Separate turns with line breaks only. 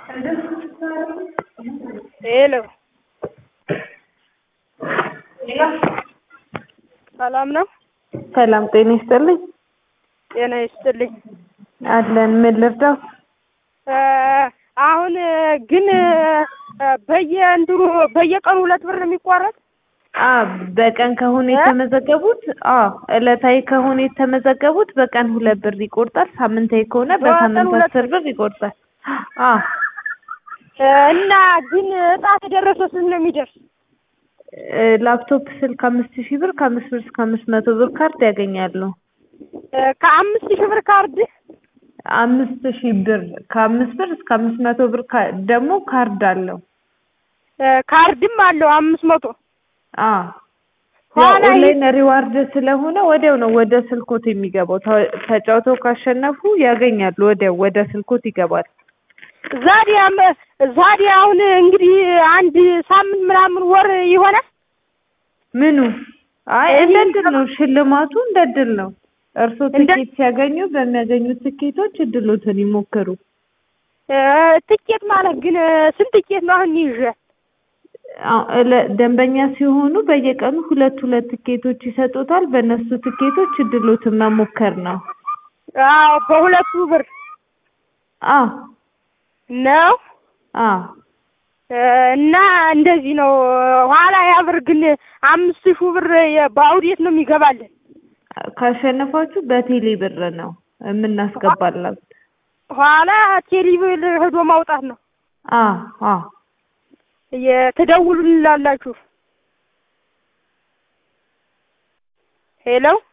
ሄሎ ሰላም ነው?
ሰላም ጤና ይስጥልኝ።
ጤና ይስጥልኝ።
አለን ምን ልርዳው?
አሁን ግን በየእንትኑ በየቀኑ ሁለት ብር ነው የሚቋረጥ?
አ በቀን ከሆነ የተመዘገቡት አ እለታዊ ከሆነ የተመዘገቡት በቀን ሁለት ብር ይቆርጣል። ሳምንታዊ ከሆነ በሳምንት
ሁለት
አስር ብር ይቆርጣል። አ
እና ግን እጣ ተደረሰ ስንት ነው የሚደርስ?
እ ላፕቶፕ ስልክ አምስት ሺህ ብር ከአምስት ብር እስከ አምስት መቶ ብር ካርድ ያገኛሉ።
ከአምስት ሺህ ብር ካርድ
አምስት ሺህ ብር ከአምስት ብር እስከ አምስት መቶ ብር ካ- ደግሞ ካርድ አለው።
ካርድም አለው አምስት መቶ
አ
ኋላ ይህ-
ኦንላይን ሪዋርድ ስለሆነ ወዲያው ነው ወደ ስልኮት የሚገባው። ተ- ተጫውተው ካሸነፉ ያገኛሉ። ወዲያው ወደ ስልኮት ይገባል።
ዛዲያ መ- ዛዲያ አሁን እንግዲህ አንድ ሳምንት ምናምን ወር ይሆናል።
ምኑ? አይ
ይሄ
እንደ እድል ነው ሽልማቱ፣ እንደ እድል ነው። እርስዎ
እንደ-
ትኬት ሲያገኙ በሚያገኙት ትኬቶች እድሎትን ይሞክሩ።
እ ትኬት ማለት ግን ስንት ትኬት ነው አሁን ይዤ?
አዎ፣ እለ- ደንበኛ ሲሆኑ በየቀኑ ሁለት ሁለት ትኬቶች ይሰጡታል። በእነሱ ትኬቶች እድሎትን መሞከር ነው።
አዎ በሁለቱ ብር
አዎ
ነው
አዎ
እና እንደዚህ ነው። ኋላ ያ ብር ግን አምስት ሺህ ብር የ- በአውዴት ነው የሚገባልን።
ካሸነፋችሁ በቴሌ ብር ነው የምናስገባላችሁ።
ኋላ ቴሌብር ሄዶ ማውጣት ነው።
አዎ አዎ
የተደውሉላላችሁ ሄሎ